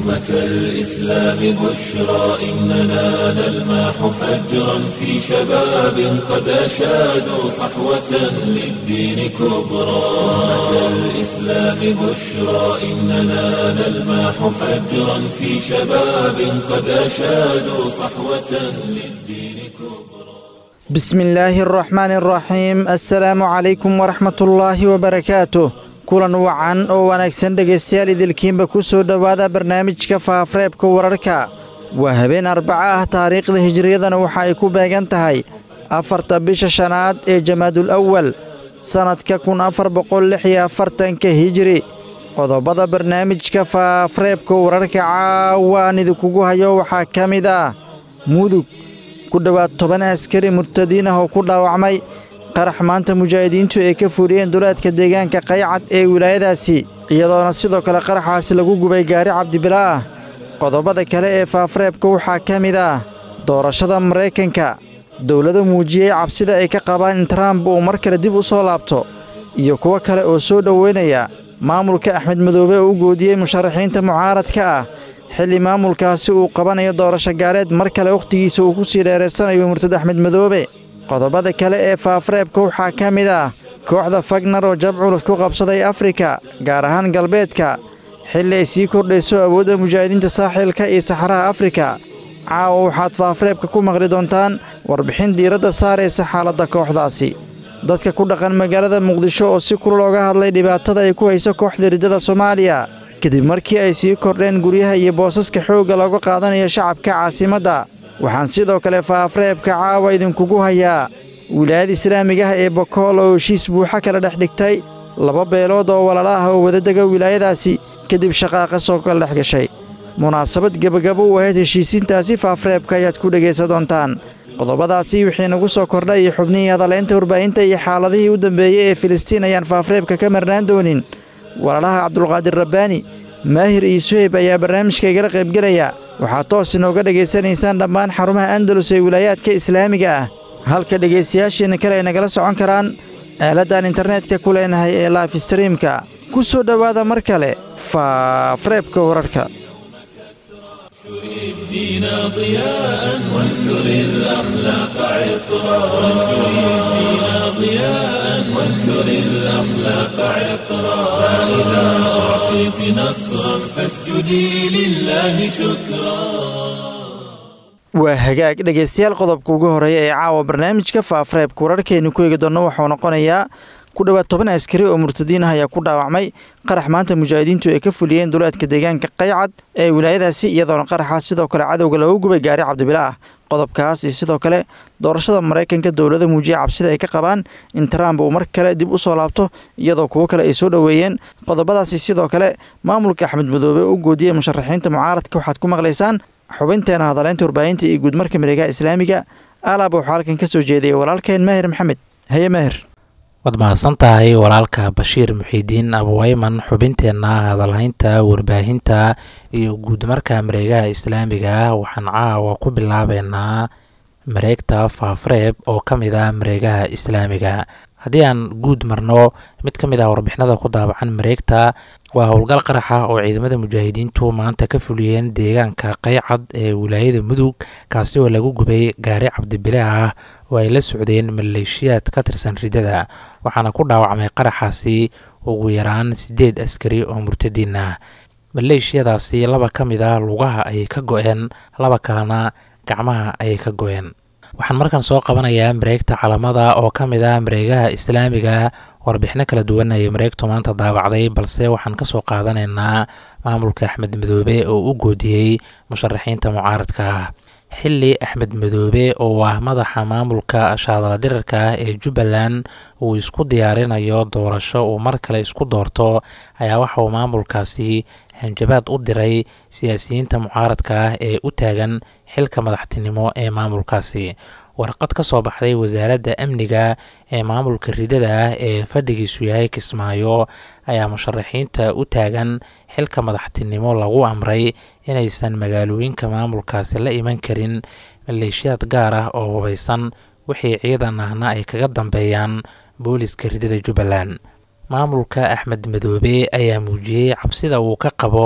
أمة الإسلام بشرى إننا نلمح فجرا في شباب قد أشادوا صحوة للدين كبرى أمة الإسلام بشرى إننا نلمح فجرا في شباب قد أشادوا صحوة للدين كبرى بسم الله الرحمن الرحيم السلام عليكم ورحمة الله وبركاته kulan wacan oo wanaagsan dhegaystayaal idilkiinba ku soo dhowaada barnaamijka faafareebka wararka waa habeen arbaco ah taariikhda hijiriyadana waxa ay ku beegan tahay afarta bisha shanaad ee jamaadul awal sannadka kun afar boqol lix iyo afartanka hijiri qodobada barnaamijka faafareebka wararka caawaan idinkugu hayo waxaa ka mid ah mudug ku dhowaad toban askari murtadiin ah oo ku dhaawacmay qarax maanta mujaahidiintu ay ka fuliyeen duleedka deegaanka qaycad ee wilaayadaasi iyadoona sidoo kale qaraxaasi lagu gubay gaari cabdibila ah qodobada kale ee faafareebka waxaa ka mid ah doorashada maraykanka dowlado muujiyey cabsida ay ka qabaan in trump uu mar kale dib u soo laabto iyo kuwo kale oo soo dhoweynaya maamulka axmed madoobe oo u goodiyey musharaxiinta mucaaradka ah xilli maamulkaasi uu qabanayo doorasho gaareed mar kale wakhtigiisa uu ku sii dheeraysanayo murtad axmed madoobe qodobada kale ee faafareebka waxaa ka mid ah kooxda fagnar oo jab culus ku qabsaday afrika gaar ahaan galbeedka xilli ay sii kordhayso awoodda mujaahidiinta saaxilka iyo saxaraha afrika caawa waxaad faafareebka ku maqli doontaan warbixin diiradda saaraysa xaaladda kooxdaasi dadka ku dhaqan magaalada muqdisho oo si kulul oga hadlay dhibaatada ay ku hayso kooxda riddada soomaaliya kadib markii ay sii kordheen guryaha iyo boosaska xoogga looga qaadanayo shacabka caasimadda waxaan sidoo kale faafareebka caawa idinkugu hayaa wilaayada islaamiga ah ee bokool oo heshiis buuxa kala dhex dhigtay laba beelood oo walaala ah oo wadadega wilaayadaasi kadib shaqaaqa soo kala dhex gashay munaasabad gebagabo u ahayd heshiisiintaasi faafareebka ayaad ku dhegaysan doontaan qodobadaasi wixii nagu soo kordhay iyo xubnihii hadalaynta warbaahinta iyo xaaladihii u dambeeyey ee filistiin ayaan faafareebka ka marnaan doonin walaalaha cabdulqaadir rabbaani maahir iyo suheyb ayaa barnaamijka igala qaybgelaya waxaad toos inooga dhegaysanaysaan dhammaan xarumaha andalus ee wilaayaadka islaamiga ah halka dhegaystayaasheenna kale ay nagala socon karaan aaladdan internetka ku leenahay ee laif streamka ku soo dhowaada mar kale faafareebka wararka الدين ضياء وانثر الأخلاق عطرا وانشر الدين ضياء وانثر الأخلاق عطرا فإذا أعطيت نصرا فاسجدي لله شكرا waa hagaag dhegaystayaal qodobka ugu horeeya ee caawa barnaamijka faafareebka wararkeenu ku eegi doonno wuxuu noqonayaa ku dhowaad toban askari oo murtadiin ah ayaa ku dhaawacmay qarax maanta mujaahidiintu ay ka fuliyeen duleedka deegaanka qaycad ee wilaayadaasi iyadoona qaraxaas sidoo kale cadowga loogu gubay gaari cabdibila ah qodobkaas iyo sidoo kale doorashada maraykanka dowlada muujiya cabsida ay ka qabaan in trump uu mar kale dib u soo laabto iyadoo kuwo kale ay soo dhoweeyeen qodobadaasi sidoo kale maamulka axmed madoobe u goodiyey musharaxiinta mucaaradka waxaad ku maqlaysaan xubinteena hadaleynta warbaahinta iyo guudmarka miregaha islaamiga alaab waxuu halkan ka soo jeediyay walaalkeen maahir maxamed haye maahir waad mahadsan tahay walaalka bashiir muxiidiin abuweyman xubinteenna hadalhaynta warbaahinta iyo guudmarka mareegaha islaamiga waxaan caawa ku bilaabeynaa mareegta faafareeb oo ka mid ah mareegaha islaamiga haddii aan guud marno mid ka mid ah warbixinada ku daabacan mareegta waa howlgal qaraxa oo ciidamada mujaahidiintu maanta ka fuliyeen deegaanka qaycad ee wilaayada mudug kaasi oo lagu gubay gaari cabdibile ah oo ay la socdeen maleeshiyaad ka tirsan riddada waxaana ku dhaawacmay qaraxaasi ugu yaraan siddeed askari oo murtadiin ah maleeshiyadaasi laba ka mid ah lugaha ayay ka go-een laba kalena gacmaha ayay ka go-een waxaan markan soo qabanayaa mareegta calamada oo ka mid ah mareegaha islaamiga warbixino kala duwan ayay mareegtu maanta daawacday balse waxaan ka soo qaadanaynaa maamulka axmed madoobe oo u goodiyey musharaxiinta mucaaradka ah xili axmed madoobe oo ah madaxa maamulka shaadala dirarka ah ee jubbaland uu isku diyaarinayo doorasho uu mar kale isku doorto ayaa waxa uu maamulkaasi hanjabaad u diray siyaasiyiinta mucaaradka ah ee u taagan xilka madaxtinimo ee maamulkaasi warqad ka soo baxday wasaaradda amniga ee maamulka ridada ah ee fadhigiisu yahay kismaayo ayaa musharaxiinta u taagan xilka madaxtinimo lagu amray inaysan magaalooyinka maamulkaasi la iman karin maleeshiyaad gaar ah oo hubaysan wixii ciidan ahna ay kaga dambeeyaan booliska ridada jubbaland maamulka axmed madoobe ayaa muujiyey cabsida uu ka qabo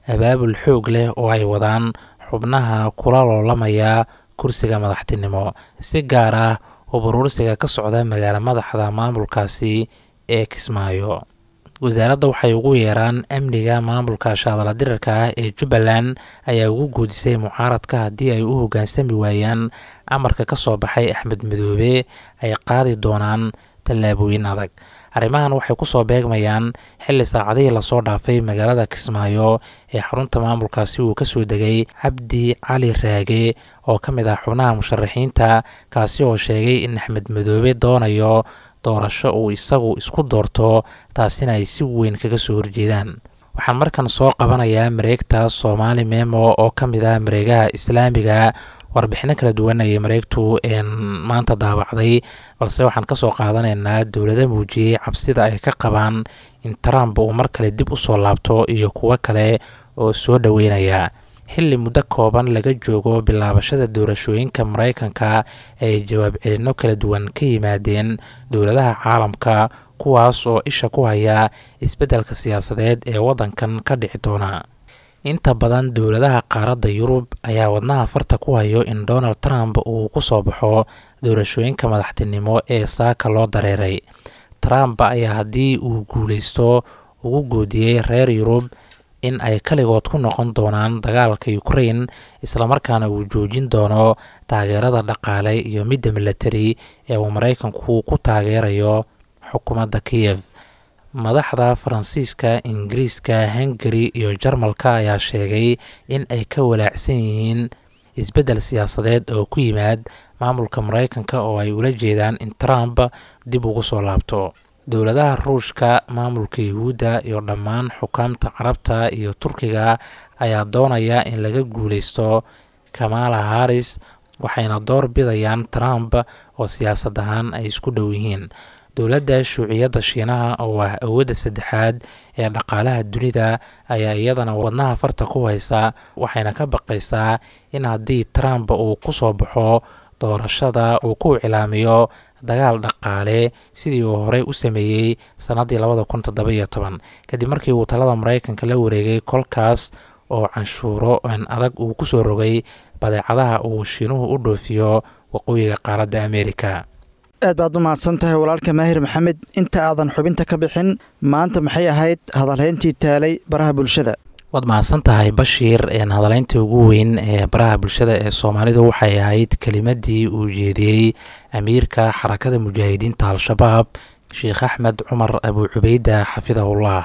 abaabul xoog leh oo ay wadaan xubnaha kula loolamaya kursiga madaxtinimo si gaar ah oo baruursiga ka socda magaalo madaxda maamulkaasi ee kismaayo wasaaradda waxay ugu yeeraan amniga maamulka shaadala dirarka ah ee jubbaland ayaa ugu goodisay mucaaradka haddii ay u hoggaansami waayaan amarka ka soo baxay axmed madoobe ay qaadi doonaan tallaabooyin adag arrimahan waxay ku soo beegmayaan xilli saacadihii lasoo dhaafay magaalada kismaayo ee xarunta maamulkaasi uu kasoo degay cabdi cali raage oo ka mid ah xubnaha musharaxiinta kaasi oo sheegay in axmed madoobe doonayo doorasho uu isagu isku doorto taasina ay si weyn kaga soo horjeedaan waxaan markan soo qabanayaa mareegta soomaali memo oo ka mid ah mareegaha islaamiga warbixino kala duwan ayay mareegtu maanta daawacday balse waxaan kasoo qaadanaynaa dowlada muujiyey cabsida ay ka qabaan in trump uu mar kale dib u soo laabto iyo kuwo kale oo soo dhoweynaya xilli muddo kooban laga joogo bilaabashada doorashooyinka maraykanka ay jawaab celinno kala duwan ka yimaadeen dowladaha caalamka kuwaas oo isha ku haya isbeddelka siyaasadeed ee waddankan ka dhici doona inta badan dowladaha qaaradda yurub ayaa wadnaha farta ku hayo in donald trump uu ku soo baxo doorashooyinka madaxtinimo ee saaka loo dareeray trump ayaa haddii uu guuleysto ugu goodiyey reer yurub in ay kaligood ku noqon doonaan dagaalka ukrain islamarkaana uu joojin doono taageerada dhaqaale iyo midda milatari ee uu maraykanku ku taageerayo xukuumadda kiyev madaxda faransiiska ingiriiska hungari iyo jarmalka ayaa sheegay in ay ka walaacsan yihiin isbeddel siyaasadeed oo ku yimaad maamulka maraykanka oo ay ula jeedaan in trump dib ugu soo laabto dowladaha ruushka maamulka yuhuudda iyo dhammaan xukaamta carabta iyo turkiga ayaa doonaya in laga guuleysto kamala haris waxayna door bidayaan trump oo siyaasad ahaan ay isku dhow yihiin dowladda shuuciyadda shiinaha oo ah awoodda saddexaad ee dhaqaalaha dunida ayaa iyadana wadnaha farta ku haysa waxayna ka baqaysaa in haddii trump uu ku soo baxo doorashada uu ku iclaamiyo dagaal dhaqaale sidii uu horey u sameeyey sannaddii labada kun toddoba-iyo toban kadib markii uu talada maraykanka la wareegay kolkaas oo canshuuro aan adag uu ku soo rogay badeecadaha uu shiinuhu u dhoofiyo waqooyiga qaaradda ameerika aad baad u mahadsan tahay walaalka maahir maxamed inta aadan xubinta ka bixin maanta maxay ahayd hadalhayntii taalay baraha bulshada waad mahadsan tahay bashiir hadaleynta ugu weyn ee baraha bulshada ee soomaalidu waxay ahayd kelimadii uu jeediyey amiirka xarakada mujaahidiinta al-shabaab sheekh axmed cumar abu cubeyda xafidahullah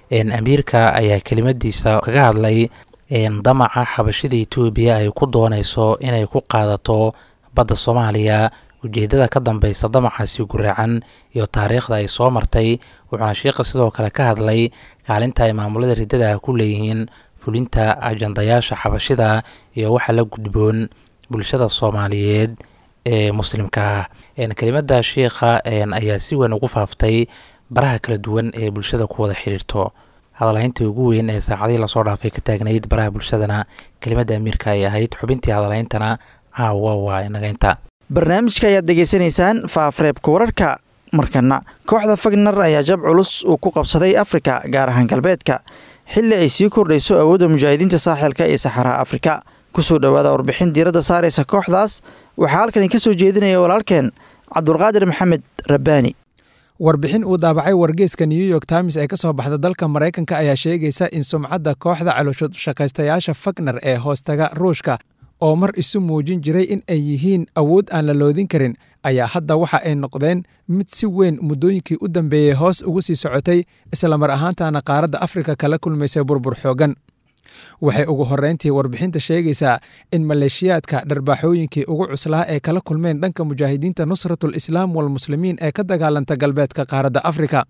amiirka ayaa kelimadiisa kaga hadlay damaca xabashida etoobiya ay ku dooneyso inay ku qaadato badda soomaaliya ujeedada ka dambeysa damacaasi guraacan iyo taariikhda ay soo martay wuxuuna sheikha sidoo kale ka hadlay kaalinta ay maamulada riddada ah ku leeyihiin fulinta ajandayaasha xabashida iyo waxa la gudboon bulshada soomaaliyeed ee muslimka ah kelimada sheikha ayaa si weyn ugu faaftay baraha kala duwan ee bulshada ku wada xiriirto hadalhaynta ugu weyn ee saacadihii lasoo dhaafay ka taagnayd baraha bulshadana kelimada amiirka ay ahayd xubintii hadalhayntana caawa waa inagaynta barnaamijka ayaad degeysanaysaan faafareebka wararka markana kooxda fagner ayaa jab culus uu ku qabsaday afrika gaar ahaan galbeedka xilli ay sii kordhayso awoodda mujaahidiinta saaxilka iyo saxaraha afrika kusoo dhowaada warbixin diiradda saaraysa kooxdaas waxaa halkani ka soo jeedinaya walaalkeen cabdulqaadir maxamed rabbaani warbixin uu daabacay wargeyska new york times ee ka soo baxda dalka maraykanka ayaa sheegaysa in sumcadda kooxda calooshshaqaystayaasha fagner ee hoostaga ruushka oo mar isu muujin jiray in ay yihiin awood aan la loodin karin ayaa hadda waxa ay noqdeen mid si weyn muddooyinkii u dambeeyey hoos ugu sii socotay islamar ahaantaana qaaradda afrika kala kulmaysay burbur xooggan waxay ugu horreyntii warbixinta sheegaysaa in maleeshiyaadka dharbaaxooyinkii ugu cuslaa ee kala kulmeen dhanka mujaahidiinta nusratul islaam walmuslimiin ee ka dagaalanta galbeedka qaaradda afrika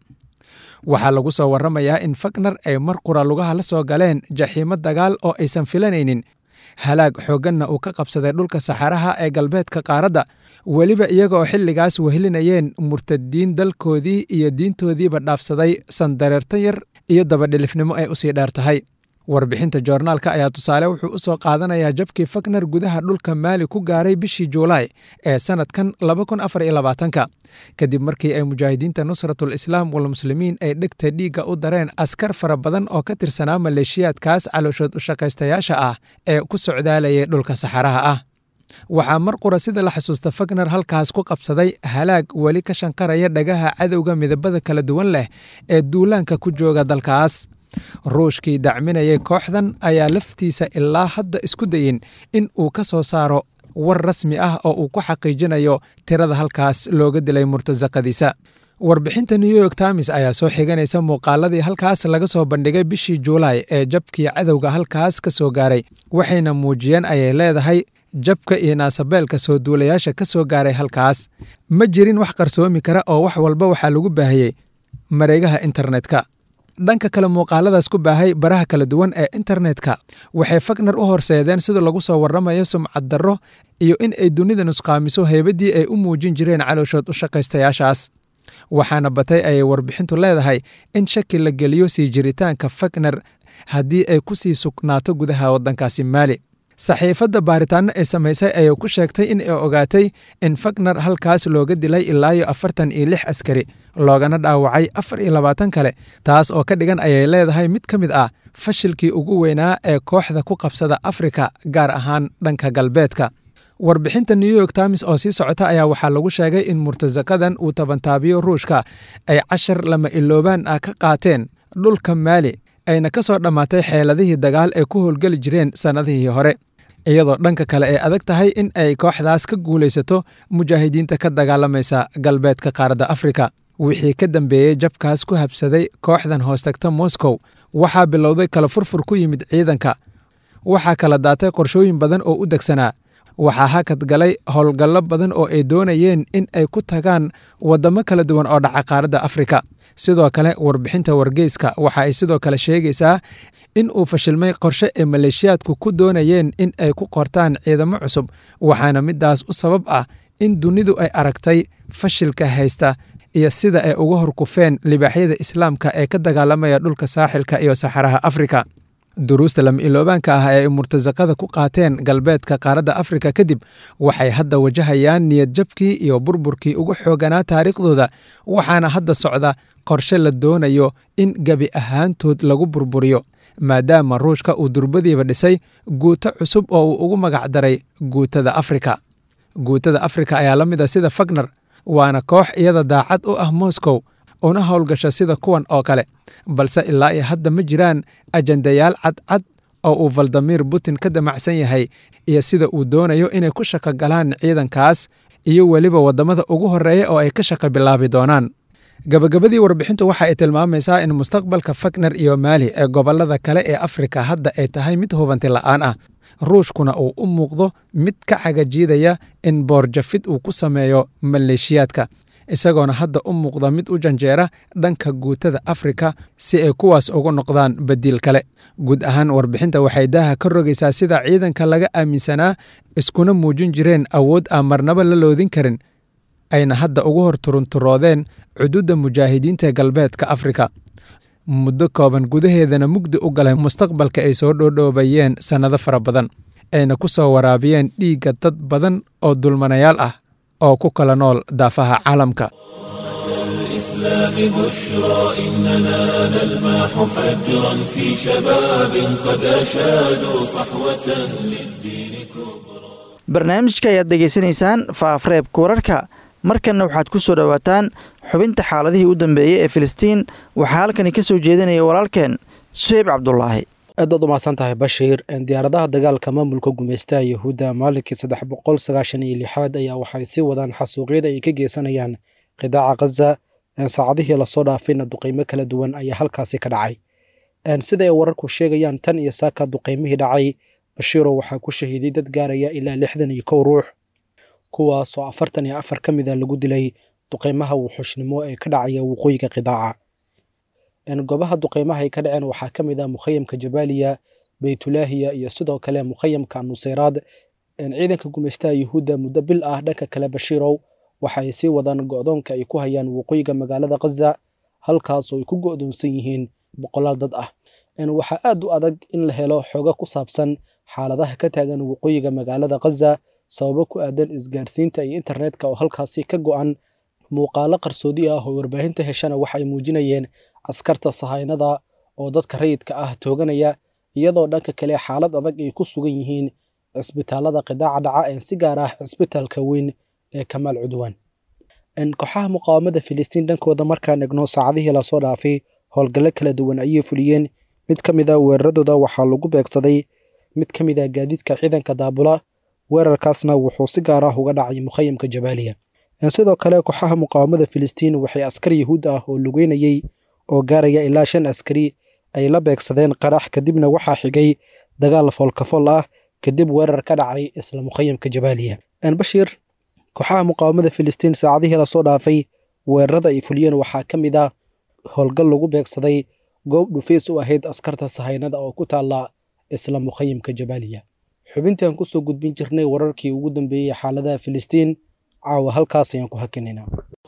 waxaa lagu soo warramayaa in fagner ay mar qura lugaha la soo galeen jaxiimo dagaal oo aysan filanaynin halaag xoogganna uu ka qabsaday dhulka saxaraha ee galbeedka qaaradda weliba iyaga oo xilligaas wehelinayeen murtadiin dalkoodii iyo diintoodiiba dhaafsaday sandareerta yar iyo dabadhilifnimo ay usii dheer tahay warbixinta joornaalka ayaa tusaale wuxuu u soo qaadanayaa jabkii fakner gudaha dhulka maali ku gaaray bishii juulaay ee sannadkan ka kadib markii ay mujaahidiinta nusratul islaam walmuslimiin ay dhegta dhiigga u dareen askar fara badan oo ka tirsanaa maleeshiyaadkaas calooshood u shaqaystayaasha ah ee ku socdaalayay dhulka saxaraha ah waxaa mar qura sida la xasuusta fakner halkaas ku qabsaday halaag weli ka shanqaraya dhagaha cadowga midabada kala duwan leh ee duulaanka ku jooga dalkaas ruushkii dacminayay kooxdan ayaa laftiisa ilaa hadda isku dayin in uu ka soo saaro war rasmi ah oo uu ku xaqiijinayo tirada halkaas looga dilay murtasaqadiisa warbixinta new york times ayaa soo xiganaysa muuqaaladii halkaas laga soo bandhigay bishii juulaay ee jabkii cadowga halkaas ka soo gaaray waxayna muujiyeen ayay leedahay jabka iyo naasabeelka soo duulayaasha ka soo gaaray halkaas ma jirin wax qarsoomi kara oo wax walba waxaa lagu baahiyey mareegaha internetka dhanka kale muuqaaladaas ku baahay baraha kala duwan ee internetka waxay fakner u horseedeen sida lagu soo warramayo sumcad darro iyo in ay dunida nusqaamiso heybadii ay u muujin jireen calooshood u shaqaystayaashaas waxaana batay ayay warbixintu leedahay in shaki la geliyo sii jiritaanka fakner haddii ay ku sii sugnaato gudaha waddankaasi maali saxiifadda baaritaano ay samaysay ayay ku sheegtay in ay ogaatay in fakner halkaas looga dilay ilaayo afartan iyo lix askari loogana dhaawacay afar iyo labaatan kale taas oo ka dhigan ayay leedahay mid ka mid ah fashilkii ugu weynaa ee kooxda ku qabsada afrika gaar ahaan dhanka galbeedka warbixinta new york times oo sii socota ayaa waxaa lagu sheegay in murtasaqadan uu tabantaabiyo ruushka ay cashar lama iloobaan ah ka qaateen dhulka maali ayna ka soo dhammaatay xeeladihii dagaal ee ku howlgeli jireen sannadihii hore iyadoo dhanka kale ay adag tahay in ay kooxdaas ka guulaysato mujaahidiinta ka dagaalamaysa galbeedka qaaradda afrika wixii ka dambeeyey jabkaas ku habsaday kooxdan hoostagta moscow waxaa bilowday kala furfur ku yimid ciidanka waxaa kala daatay qorshooyin badan oo u degsanaa waxaa hakad galay howlgallo badan oo ay doonayeen in ay ku tagaan waddamo kala duwan oo dhaca qaaradda afrika sidoo kale warbixinta wargeyska waxa ay sidoo kale sheegaysaa in uu fashilmay qorshe ay maleeshiyaadku ku doonayeen in ay ku qortaan ciidamo cusub waxaana midaas u sabab ah in dunidu ay aragtay fashilka haysta iyo sida ay uga horkufeen libaaxyada islaamka ee ka dagaalamaya dhulka saaxilka iyo saxaraha afrika duruusta lama iloobaanka ah ee ay murtasaqada ku qaateen galbeedka qaaradda afrika kadib waxay hadda wajahayaan niyad jabkii iyo burburkii ugu xooganaa taariikhdooda waxaana hadda socda qorshe la doonayo in gebi ahaantood lagu burburiyo maadaama ruushka uu durbadiiba dhisay guuto cusub oo uu ugu magac daray guutada afrika guutada afrika ayaa la mid a sida fagner waana koox iyada daacad u ah moscow una howlgasha sida kuwan oo kale balse ilaa iyo hadda ma jiraan ajandayaal cadcad oo uu valdimir putin ka damacsan yahay iyo sida uu doonayo inay ku shaqo galaan ciidankaas iyo weliba waddamada ugu horreeya oo ay ka shaqo bilaabi doonaan gabagabadii warbixintu waxa ay tilmaamaysaa in mustaqbalka fakner iyo maali ee gobollada kale ee afrika hadda ay tahay mid hubanti la'aan ah ruushkuna uu u muuqdo mid ka cagajiidaya in boorjafid uu ku sameeyo maleeshiyaadka isagoona hadda u muuqda mid u janjeera dhanka guutada afrika si ay kuwaas ugu noqdaan badiil kale guud ahaan warbixinta waxay daaha ka rogaysaa sida ciidanka laga aaminsanaa iskuna muujin jireen awood aan marnaba la loodin karin ayna hadda ugu hor turunturoodeen cuduudda mujaahidiinta galbeedka afrika muddo kooban gudaheedana mugdi u galay mustaqbalka ay soo dhoodhoobayeen sannado fara badan ayna ku soo waraabiyeen dhiigga dad badan oo dulmanayaal ah oo ku kala nool daafaha caalamka الإسلام بشرى إننا نلمح فجرا في شباب قد أشادوا صحوة للدين كبرى barnaamijka ayaad degeysanaysaan faafreebka wararka markanna waxaad ku soo dhowaataan xubinta xaaladihii u dambeeyey ee filistiin waxaa halkani ka soo jeedinaya walaalkeen suheyb cabdulaahi aadaad umahadsan tahay bashiir diyaaradaha dagaalka maamulka gumaystaha yahuudda maalinkii saddex boqol sagaashan iyo lixaad ayaa waxay sii wadaan xasuuqyada ay ka geysanayaan qidaaca khaza saacadihii lasoo dhaafayna duqeymo kala duwan ayaa halkaasi ka dhacay sida ay wararku sheegayaan tan iyo saaka duqeymihii dhacay bashiiro waxaa ku shahiiday dad gaaraya ilaa lixdan iyo kow ruux kuwaasoo afartan iyo afar ka mid a lagu dilay duqeymaha wuxuushnimo ee ka dhacaya waqooyiga qidaaca goobaha duqeymaha ay ka dhaceen waxaa ka mid ah mukhayamka jabaaliya beytulaahiya iyo sidoo kale mukhayamka nuseyraad ciidanka gumaystaha yuhuudda muddo bil ah dhanka kale bashiirow waxa ay sii wadaan go'doonka ay ku hayaan waqooyiga magaalada khaza halkaasoo ay ku go'doonsan yihiin boqolaal dad ah waxaa aad u adag in la helo xogo ku saabsan xaaladaha ka taagan waqooyiga magaalada khaza sababo ku aadan isgaarsiinta iyo internetka oo halkaasi ka go'an muuqaalo qarsoodi ah oo warbaahinta heshana waxay muujinayeen askarta sahaynada oo dadka rayidka ah tooganaya iyadoo dhanka kale xaalad adag ay ku sugan yihiin cisbitaalada qidaaca dhaca ee si gaar ah cisbitaalka weyn ee kamaal cudwaan kooxaha muqaawamada filistiin dhankooda markaan egno saacadihii lasoo dhaafay howlgallo kala duwan ayay fuliyeen mid ka mid a weeraradooda waxaa lagu beegsaday mid ka mid a gaadiidka ciidanka daabula weerarkaasna wuxuu si gaar ah uga dhacay mukhayamka jabaaliya sidoo kale kooxaha muqaawamada filistiin waxay askar yahuud ah oo lugeynayey oo gaaraya ilaa shan askari ay la beegsadeen qarax kadibna waxaa xigay dagaal foolkafol ah kadib weerar ka dhacay isla mukhayamka jabaaliya bashiir kooxaha muqaawamada filistiin saacadihii lasoo dhaafay weerarada ay fuliyeen waxaa ka mid ah howlgal lagu beegsaday goob dhufays u ahayd askarta sahaynada oo ku taalla isla mukhayamka jabaaliya xubintaan kusoo gudbin jirnay wararkii ugu dambeeyey xaaladaha filistiin caawa halkaas ayaan ku hakinaynaa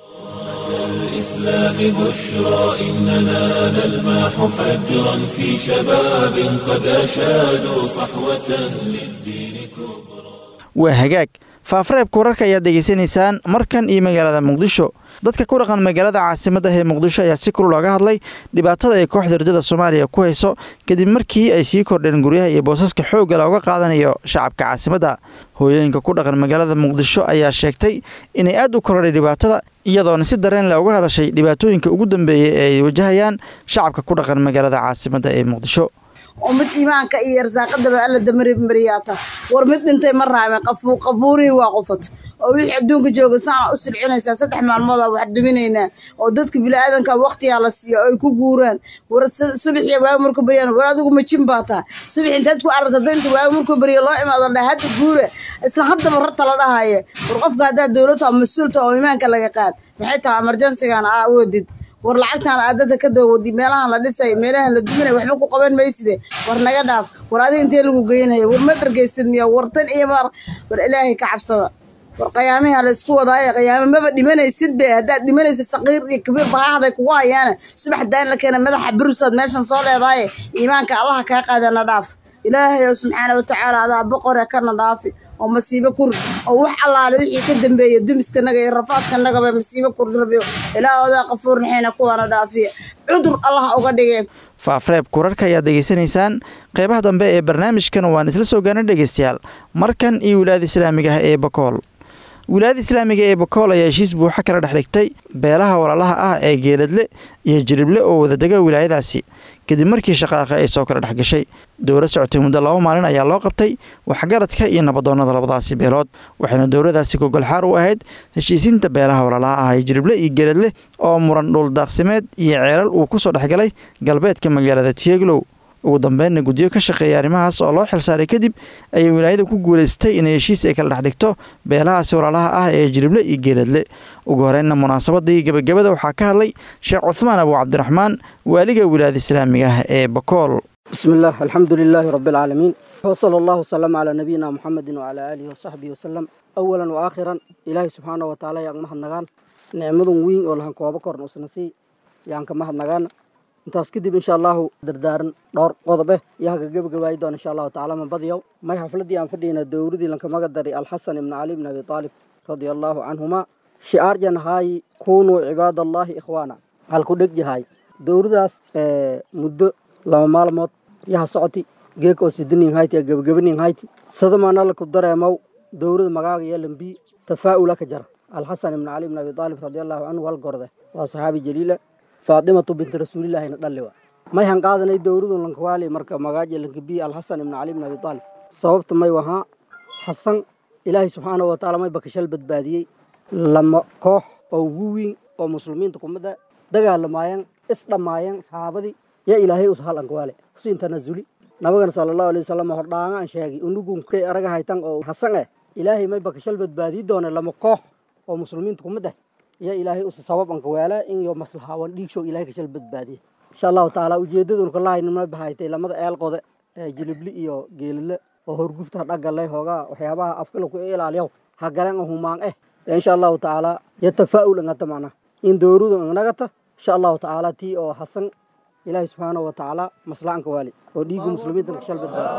الإسلام بشرى إننا نلمح فجرا في شباب قد أشادوا صحوة للدين كبرى waa hagaag faafareebka wararka ayaad degeysanaysaan markan iyo magaalada muqdisho dadka ku dhaqan magaalada caasimadda ee muqdisho ayaa si kul looga hadlay dhibaatada ay kooxda ardada soomaaliya ku hayso kadib markii ay sii kordheen guryaha iyo boosaska xoogga looga qaadanayo shacabka caasimadda hooyooyinka ku dhaqan magaalada muqdisho ayaa sheegtay inay aad u korodhay dhibaatada iyadoona si dareen leh uga hadashay dhibaatooyinka ugu dambeeyey ee ay wajahayaan shacabka ku dhaqan magaalada caasimadda ee muqdisho oo mid iimaanka iyo arsaaqadaba alla damaribmariyaata war mid dhintay ma raabin qabuurihii waa qufat oo wixii adduunka jooga saana u silcinaysaa saddex maalmoodaa wax dhiminaynaa oo dadka biniaadanka waktigaa la siiya oo ay ku guuraan war subaxiya waaga markuu baryaan war adigu majin baa taha subax intaad ku aragta daynta waaga markuu barya loo imaado dha hadda guura isla haddaba rarta la dhahaya war qofka haddaa dowladta oo mas-uulta oo iimaanka laga qaad maxay tahay emergensigan aa awoodid war lacagtaan aadada ka dawadi meelahan la dhisay meelahan la duminay waxba ku qaban mayside war naga dhaaf war adiga intee lagu geynaya war ma dhargaysid miya war tan iyo mar war ilaahay ka cabsada war qiyaamiha la isku wadaaye qiyaamo maba dhimanaysid be haddaad dhimanaysid saqiir iyo kabiir bahahday kugu hayaana subax daan la keena madaxa birusaad meeshan soo leedaaye iimaanka allaha kaa qaadana dhaaf ilaahay oo subxaana watacaala adaa boqore kana dhaafi oo masiibo kuri oo wax allaale wixii ka dambeeya dumiskanaga iyo rafaadkanagaba masiibo kuri rabiyo ilaa odaa qafuur naxayna kuwaana dhaafiya cudur allaha uga dhigeen faafareebka wararka ayaad degeysanaysaan qeybaha dambe ee barnaamijkan waan isla soo gaana dhegeystayaal markan iyo wilaayada islaamiga ah ee bakool wilaayada islaamiga ee bakool ayaa heshiis buuxa kala dhex dhigtay beelaha walaalaha ah ee geeladle iyo jirible oo wadadega wilaayadaasi kadib markii shaqaaqa ay soo kala dhex gashay dowlad socotay muddo laba maalin ayaa loo qabtay waxgaradka iyo nabadoonnada labadaasi beelood waxayna dowladaasi gogolxaar u ahayd heshiisiinta beelaha walaalaha ah ee jirible iyo geeladle oo muran dhuuldaaqsimeed iyo ceelal uu ku soo dhexgalay galbeedka magaalada tieglow ugu dambeynna guddiyo ka shaqeeya arrimahaas oo loo xilsaaray kadib ayay wilaayada ku guulaystay inay heshiis ay kala dhex dhigto beelahaasi walaalaha ah ee jirible iyo geeladle ugu horeynna munaasabadii gebagabada waxaa ka hadlay sheekh cuhmaan abu cabdiraxmaan waaliga wilaayada islaamiga ah ee bakool bismi illah alxamdu lilaahi rabbi alcaalamiin wsala allahu wasalama calaa nabiyina muxamedin wacalaa aalihi wasaxbihi wasalam awalan wa aakhiran ilaahay subxaana wa tacaala yaan mahadnagaan nicmadun weyn oo lahan koobo korn usna sii yaan ka mahadnagaan intaas kadib insha allahu dardaaran dhowr qodobe yaa ka gebagabaayi doona insha allahu tacala mabadiyow may xafladii aan fadhiyna dowladii lankamaga daray alxasan ibni cali ibni abi aalib radia allahu canhuma shicaarjan haayi kunuu cibaadallaahi ikhwaana halku dheg yahay dowladaas muddo laba maalmood yaha socoti geek oo sidanin hayti gebagabanin hayti sadamana laku dareemow dowlada magaaga iyo lambi tafaa'ula ka jara alxasan ibni cali ibni abi aalib radia allahu canhu hal gorde waa saxaabi jaliila faatimatu binti rasuulillaahina dhalli wa may han qaadanay dowladu lankawaali marka magaaja lankabiyi alxasan ibni cali ibni abi aalib sababta may wahaa xasan ilaahay subxaanahu watacaala may bakashal badbaadiyey lama koox oo ugu weyn oo muslimiinta kumada dagaalamaayeen isdhammaayeen saxaabadii yaa ilaahay us hal ankawaale husiin tanazuli nabagana sala allahu alay wasalam hordhaanga aan sheegay unugunkay araga haytan oo xasan eh ilaahay may bakashal badbaadii doona lama koox oo muslimiinta kumid ah yaa ilaahay us sabab ankawaala in yo maslahawan dhiigshow ilahay kashal badbaadiye insha allahu tacaala ujeedadun kalahaynima bahaytay lamada eelqode ee jilibli iyo geelile oo horgufta dhagale hoogaa waxyaabaha afkala ku ilaaliyaw ha galan humaan eh insha allahu tacaala ya tafaa'ul angata macna in dowradu angnagata insha allahu tacaala tii oo hasan ilaahay subxaanahu wa tacaala maslaanka waali oo dhiigga muslimiinta nakashal badbaado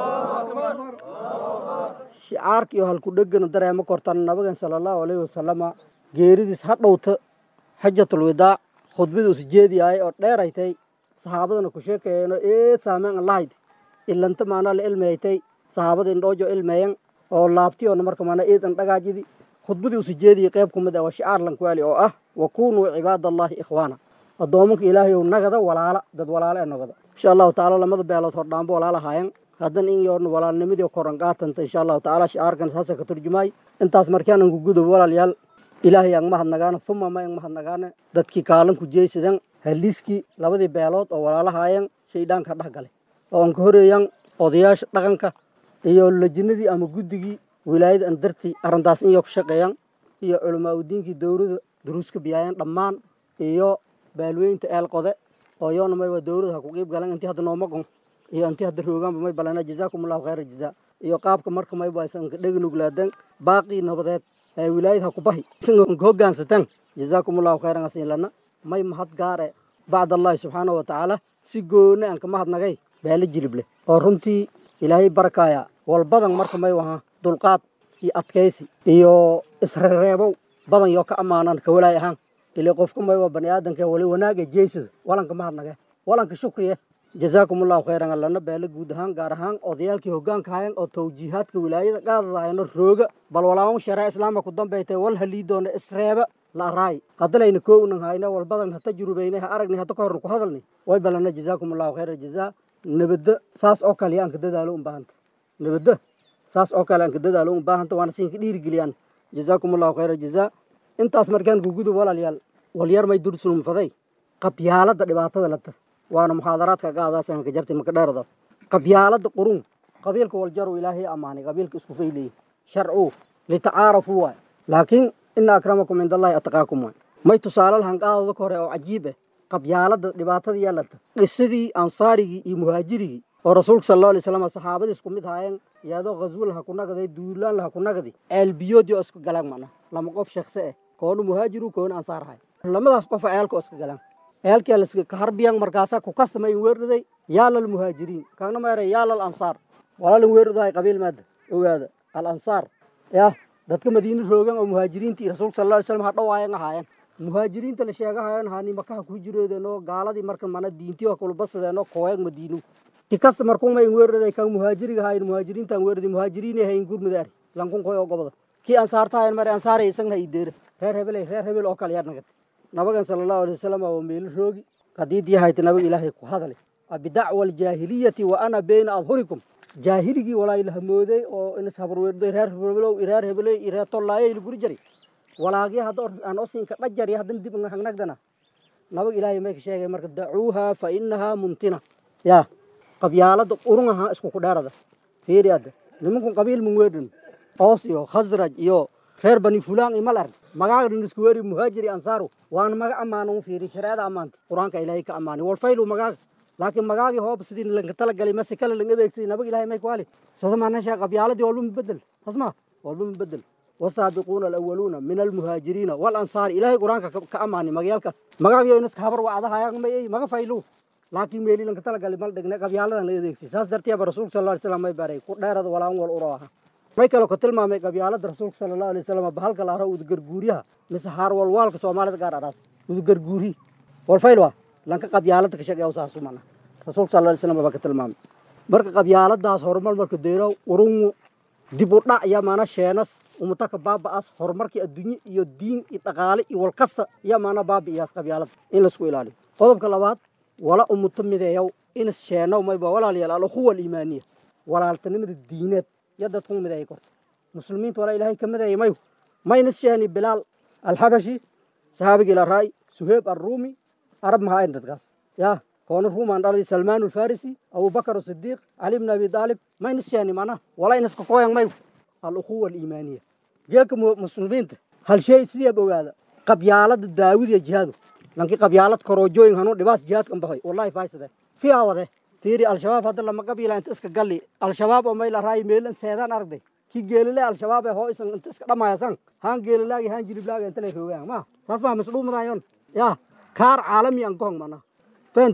shicaarka iyo halku dhegana dareema kortan nabigan sala allahu alayhi wasalama geeridiis ha dhowta xajatul widaac khudbaduusi jeediyahay oo dheeraytay saxaabadana ku sheekayeeno eed saameyn an lahayd ilanta maana la ilmeytay saxaabada indhoojo ilmeeyan oo laabtiyoona marka maana eed an dhagaajidi khudbadii usi jeediyay qayb ku mid ah waa shicaar lankuwaali oo ah wa kunuu cibaadallaahi ikhwaana addoomanka ilaahay ow nagada walaala dad walaala ee nagada insha allahu tacaala lamada beelood hordhaanbo walaala haayan haddan in yoorna walaalnimadii koran qaatanta insha allahu tacaala shicaarkan saasa ka turjumaay intaas markaan ku gudob walaalayaal ilaahay aan mahadnagaana fuma ma ang mahadnagaana dadkii kaalanku jeysadan haliiskii labadii beelood oo walaalahaayeen shaydhaanka dhex galay oo aan ka horeeyan odayaasha dhaqanka iyo lajinadii ama guddigii wilaayada aan dartii arrintaas in yo ka shaqeeyan iyo culamaa udiinkii dowlada duruuska biyaayeen dhammaan iyo baalweynta eel qode oo yoona may waa dowlada ha ku qiib galan intii hadda nooma gon iyo intii hadda roogaanba may balana jazaakum allahu khayra jazaa iyo qaabka marka may baysan ka dheganuglaadeen baaqii nabadeed ee wilaayad ha ku bahi ka hoggaansataan jazaakum allahu khayran asin lana may mahad gaare bacd allahi subxaanahu wa tacaala si gooni aan ka mahadnagay baala jilib leh oo runtii ilaahay barakaaya walbadan marka may waha dulqaad iyo adkaysi iyo isrereebow badan yoo ka ammaanan ka walaay ahaan ilaa qofka may waa bani aadanka wali wanaaga jeysada walanka mahadnage walanka shukriye jazaakum allahu khayran allana beela guud ahaan gaar ahaan odayaalkii hoggaanka hayan oo tawjiihaadka wilaayada qaadadahayno rooga bal walaawan sharaa islaamka ku dambaytay wal haliidoona isreeba la araay haddalayna koownan hayna walbadan ha tajrubayna ha aragni hadda ka horna ku hadalni way balana jazaakum allahu khayra jazaa nabadda saas oo kale aan ka dadaalo un baahanta nabadda saas oo kale aan ka dadaalo un baahanta waana siinka dhiirigeliyaan jazaakum allahu khayra jazaa intaas markaan gugudub walaalayaal walyar may dursulumfaday qabyaalada dhibaatada lata waana muxaadaraadka gaadaasan ka jartay maka dheerada qabyaalada qurun qabiilka waljaru ilaahay ammaanay qabiilka isku fayleeyey sharcu litacaarafuu waay laakiin ina akramakum cind allahi ataqaakum waay may tusaale lahan qaadada ka hore oo cajiib ah qabyaalada dhibaatada yeelata qisadii ansaarigii iyo muhaajirigii oo rasuulka sal allahu alay slam saxaabadii isku mid haayeen iyadoo ghaswo laha ku nagaday duulaan laha ku nagadi ceelbiyoodii oo isku galaan macna lama qof shakhse ah koonu muhaajiru koonu ansaar hay lamadaas qof ceelka oo iska galaan ceelkii laska kaharbiyan markaasaa ku kastama in weerdaday yaalal muhaajiriin kaagna meeray yaalal ansaar walaalin weerdahay qabiil maada ogaada al ansaar yah dadka madiina roogan oo muhaajiriintii rasuulka sal allahu alay slam ha dhawaayan ahaayeen muhaajiriinta la sheegahayan haani makaha ku jiroodeenoo gaaladii marka mana diintii oo kulbasadeenoo kooyag madiinu ti kasta markuuma in weerdaday kan muhaajiriga hayn muhaajiriintan weerday muhaajiriinay hayn gurmudaari lankun koy oo goboda kii ansaarta hayan mare ansaaray isagna ideera reer hebeley reer hebel oo kale yaad nagad nabagan sala allahu alay wasalam waa meelo roogi qadiidii hayta nabaga ilaahay ku hadale bidacwa aljaahiliyati wa ana bayna adhurikum jaahiligii walaa ilahamooday oo inas habarweerday reer hebelow reer hebeley reer tollaayay laguri jari walaagii hadda aan osinka dhajari haddana dib hagnagdana nabaga ilaahay may ka sheegay marka dacuuha fa inahaa muntina yaa qabyaalada urungaha isku ku dheerada fiiri adda nimankun qabiil mun weedhan oos iyo khasraj iyo reer bani fulaan iyo mal arg magaaga isku weeri muhaajiri ansaaru waana maga ammaana fiiri shareecada ammaanta qur-aanka ilaahay ka ammaanay walfaylu magaaga laakiin magaagii hoob sidii lanka talagalay mase kale lang adeegsaday nabaga ilaahay may ku hali sada maanasha qabyaaladii walba mabedel tasma walba mabedel wasaabiquuna alawaluuna min almuhaajiriina walansaari ilaahay qur-aanka ka ammaanay magayaalkaas magaagii inaska habar wacdahayaan may maga faylu laakiin meeli lanka talagalay mal dhigne qabyaaladan la adeegsay saas darteeba rasuulka sal alla alay slam may baray ku dheerada walaan wal uro aha may kaloo ka tilmaamay qabyaalada rasuulka sala allahu alay wasalam bahalka la ara udugarguuriyaha mise haarwalwaalka soomaalida gaar araas udugarguuri walfayl waa lanka qabyaalada ka shaqeeya saasu mana rasuulka sal alay slam baa ka tilmaamay marka qabyaaladaas horumar marka deero urungu dib u dhac ya maana sheenas umutaka baaba'aas horumarkii adduunye iyo diin iyo dhaqaale iyo walkasta ya maana baabi'iyaas qabyaalada in laisku ilaaliyo qodobka labaad wala umuto mideeyow inas sheenow mayba walaalayaal alukhuwa aliimaaniya walaaltanimada diineed ya dadku mideeya korta muslimiinta walaa ilaahay ka mideeya mayu maynas sheeni bilaal alxabashi sahaabigii la raay suheeb arruumi arab mahaayn dadkaas yaa koona ruumaan dhaladi salmaan alfarisi abubakar asidiiq cali bn abi daalib maynas sheeni mana walaa inaska kooyan mayu alukhuwa aliimaaniya geeka muslimiinta hal shay sideeb ogaada qabyaalada daawid iyo jihaadu lankii qabyaalad koroojooyin hanuu dhibaas jihaadkan bahoy wallahi faysade fiyaa wade fiiri al-shabaab hadda lama qabiila inta iska galli al-shabaab oo mayla raayi meelan seedaan aragday kii geelile al-shabaab ee hoo isan inta iska dhamaayasan haan geelilaagi haan jiliblaaga inta lay roogaan ma saas maa masdhuumadayon yaa kaar caalami an gohong mana fahantay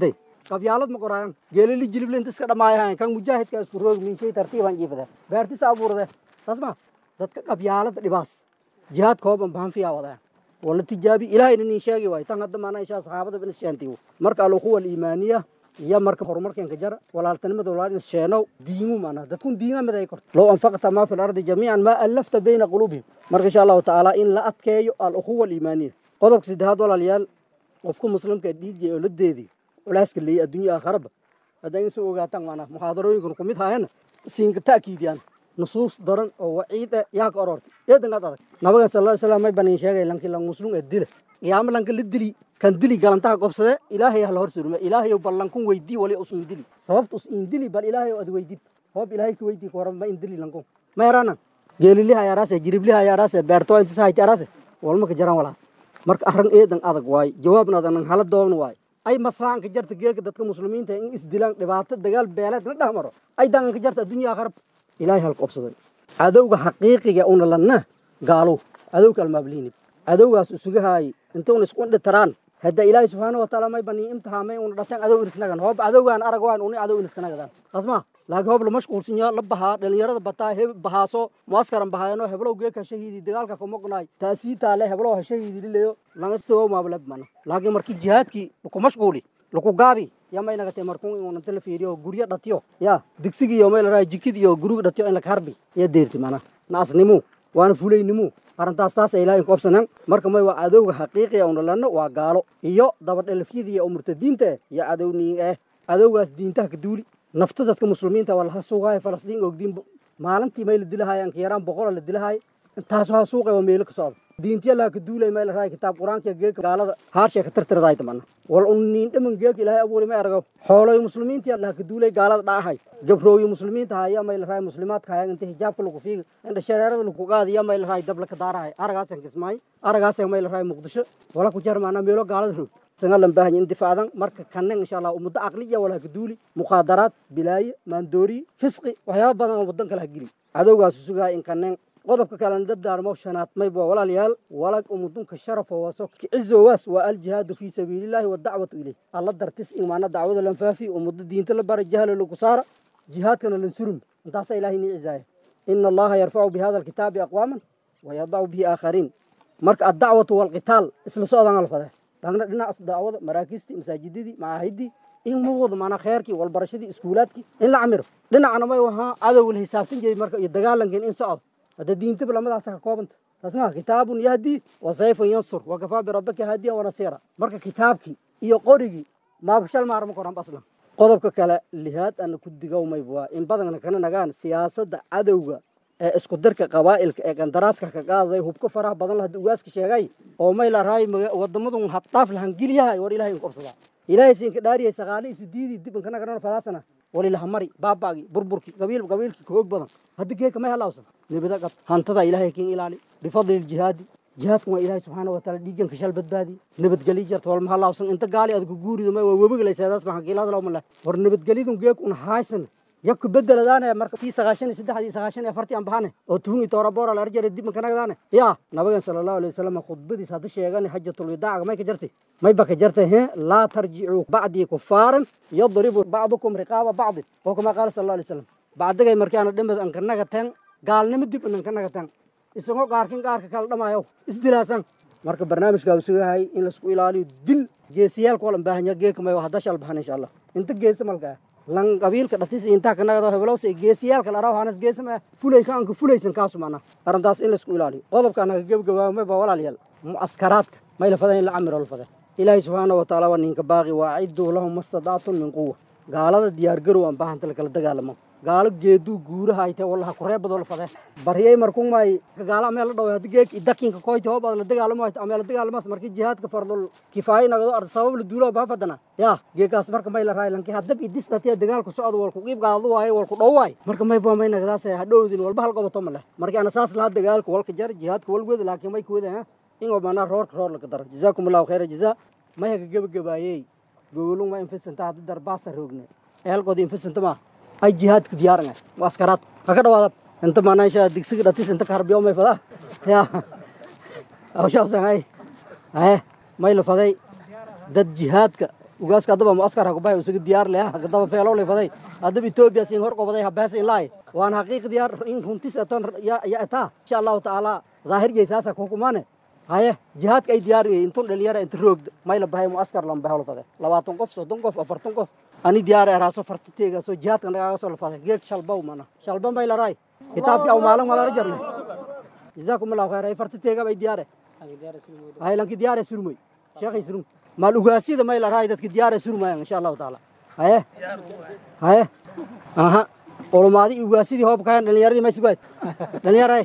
qabyaalad ma qoraayan geelili jilible inta iska dhamaayahayan kan mujaahidka isku roog minshay tartiibaan jiifade beertisa abuurde saas ma dadka qabyaalada dhibaas jihaad kooban bahan fiyaa wadaan wala tijaabi ilaahayna nin sheegi waay tan hadda maana inshaa saxaabada bin ishaantiyo marka alukhuwa aliimaaniya iyo marka horumarkeenka jara walaaltanimada walaalin sheenow diimu maana dadkun diinga mid ay korto low anfaqta maa fi lardi jamiican maa allafta bayna quluubihim marka insha allahu tacaala in la adkeeyo alukhuwa aliimaaniya qodobka saddexaad walaalayaal qofka muslimka dhiigay oo la deediyo culaaska leeya adduunya aakharaba haddaa in soo ogaataan maanaa muxaadarooyinkan ku mid haayana siinka ta'kiidiyaan nusuus daran oo waciid eh yaa ka orortay eedangaad adag nabagan sal slam may banin sheegay lanki lang muslum ee dila qiyaamo lanka la dili kan dili galantaha qobsade ilaahay hala hor surme ilaahay bal lankun weydii wali us in dili sababta us in dili bal ilaahay ad weydid hoob ilaahay ka weydii koran ma in dili lankun ma yarana geeliliha yaraase jiribliha yaraase beerto intisa hayti yaraase walma ka jaran walaas marka arran eedan adag waay jawaabna adan hala doogna waay ay maslahan ka jarta geelka dadka muslimiinta in isdilaan dhibaato dagaal beeleed la dhex maro ay dangan ka jarta adduunyaa kharab ilaahay halka obsaday cadowga xaqiiqiga una lanna gaalow cadowga almaabliinib cadowgaas isuga haayay intuuna isku indhitaraan hadda ilaahay subxaana wataala may banii imtixaamay una dhateen cadow inisnagan hoob cadowgaan arag waan uni cadow iniskanagadaan qasma laakiin hoob la mashquulsanyo la bahaa dhalinyarada bataa heb bahaaso muaskaran bahaayano heblow geeka shahiidi dagaalka kumoqnaay taasii taale heblow ha shahiidi lileyo langastogo maablab mana laakiin markii jihaadkii laku mashquuli laku gaabi yamay nagatay markun inunanta la fiiriyo guryo dhatiyo ya digsigiiyo may laraay jikidiyo guriga dhatiyo in laka harbi iyo deerti mana naasnimu waana fulaynimu arrintaas taas ay ilaahay koobsanaan marka may waa cadowga xaqiiqiga una lanno waa gaalo iyo dabadhelafyadiiyo oo murtadiinta eh iyo cadowniin eh cadowgaas diintaha ka duuli nafta dadka muslimiinta waa laha suugaayo falastiin ogdiin maalintii may la dilahaaya anka yaraan boqola la dilahaaya intaasoo ha suuqay waa meelo ka socda diintiya laha ka duulay may la raay kitaab qur-aanka geeka gaalada haarshay ka tirtiradaay tamana wal un niin dhaman geeka ilaahay abuuri may argo xooloy muslimiintiya laha ka duulay gaalada dhaahay gabrooyi muslimiinta haya may la raay muslimaadka haya inta hijaabka lagu fiiga inta shareerada lagu qaadiya may la raay dabla ka daarahay aragaasan kismaay aragaasan may la raay muqdisho wala ku jarmaana meelo gaalada roog sangalan baahan in difaadan marka kanen insha allah ummadda aqliya wala ka duuli muqaadaraad bilaaye maandoori fisqi waxyaaba badan oo wadan kala geli cadowgaas sugaa in kanen qodobka kalena dardaarmo shanaad mayba walaalayaal walag umudunka sharafo waso cizowaas waa aljihaadu fii sabiilillaahi wadacwatu ileyh alla dartis in maana dacwada lan faafi ummadda diinta la bara jahla lagu saara jihaadkana lan surum intaasa ilaahay nii cizaaya ina allaha yarfacu bihada alkitaabi aqwaaman wayadacu bihi aakhariin marka addacwatu walqitaal isla socdaan alfade dhagna dhinacaas dacwada maraakiistii masaajidadii macaahidii in ma wado maanaa kheerkii walbarashadii iskuulaadkii in la camiro dhinacna may wahaa cadowga la hisaabtan jiray marka iyo dagaalankan in socdo hadda diintaba lamadaasa ka koobanta tasmaa kitaabun yahdi wa sayfun yansur wa kafaa birabbika haadiyan wanasiira marka kitaabkii iyo qorigii maabashal maarma koran aslan qodobka kale lihaad ana ku digowmayb waa in badanna kana nagaan siyaasadda cadowga ee isku dirka qabaa'ilka ee qandaraaska ka qaadaday hubka faraha badan la hadda ugaaska sheegay oo may la raay wadamadun haddaaf lahan geliyahay war ilahay qabsadaa ilaahay siinka dhaariyay saqaalihii sidiidii dib inkana garana fadaasana walilaha mari baabaagii burburkii qabiil qabiilkii ka hoog badan hadda geeka may halawsan nibada qab hantada ilaahay kiin ilaali bifadli ljihaadi jihaadkan waa ilaahay subxaana wataala dhiiganka shal badbaadi nabadgeli jarta walma halawsan inta gaali adku guurido may waa webigalayseedaas lahan kiilada lawma leh war nabadgelidun geek un haysan yakku bedeladaane marka tii sagaashan iyo saddex iyo sagaashan iyo afartii aan bahane oo tuhun iyo toora boora la arjare dib mankanagadaane yaa nabigan sala allahu alayhi wasalam khudbadiis hadda sheegane xajatul wadaaca may ka jartay may ba ka jartay he laa tarjicuu bacdii kufaaran yadribu bacdukum riqaaba bacdin oo kama qaala sala allahu alayhi wasalam bacdigay markaana dhimad ankanaga teen gaalnimo dib ankanaga teen isagoo qaarkin qaarka kala dhamaayo isdilaasan marka barnaamijkaa uu sugahay in laisku ilaaliyo dil geesiyaalka walan baahanya geeka may hadda shal baxan insha allah inta geesa malkaa lan qabiilka dhatis intaa kanagado heblows geesiyaalka la hanas geesama fulay ka anka fulaysan kaasu mana arrintaas in laisku ilaaliyo qodobka anaga gebgabaamay baa walaalayaal mucaskaraadka may la fada in la camiro la fade ilaahay subxaana wa tacaala waa ninka baaqi waa aciduu lahum mastadaatun min quwa gaalada diyaargarow aan baahanta lakala dagaalamo gaalo geeduu guuraha ay tahay wallaha kureebadoo la fade bariyay markun may gaalo amee la dhaway haddi geek idakinka koyti hoobaad la dagaalamo ay amee la dagaalamas markii jihaadka fardul kifaayo nagado ar sabab la duuloo baa fadana yaa geekaas marka may la raay lanki haddab idis dhatiya dagaalku socdo walku qiib qaado waaye walku dhow waaye marka may baa may nagadaas hadhowdin walba hal qabato ma leh markii ana saas lahaa dagaalka walka jar jihaadka walgooda laakiin may kuwada ha in oo manaa roorka roor laga daro jazaakum allahu khayra jazaa may haga gebagabaayey gogolung ma infisanta haddi darbaasa roogne eelkoodi infisanta maa ay jihaadka diyaaran waa askaraad ha ka dhawaada inta maanaa insha digsiga dhatis inta ka harbiyo may fadaa ya awshaasan hay ahe may la faday dad jihaadka ugaaska haddaba muaskar hakubahay usaga diyaar leh haddaba feelo lefaday haddaba etoobiya siin hor qobaday habees ilaay waan xaqiiq diyaar in runtis aton ya etaa insha allahu tacaala daahir jeysaasa kuhukumaane haye jihaadka ay diyaar yihiin intun dhalinyara inta roogda mayla bahay muaskar lan bahay lafade labaatan qof soddon qof afartan qof ani diyaar eraaso fartateega soo jihaadka nagaaga soo lafade geeg shalbaw mana shalba may laraay kitaabkii aw maalin malara jarne jazaakum allahu khayr ay fartateega bay diyaare hay lanki diyaare surmay sheekhay surum maal ugaasyada may laraay dadka diyaare surmayan insha allahu tacaala haye haye aha ulumaadi ugaasidii hoob kayan dhalinyaradii may sugaad dhalinyaraay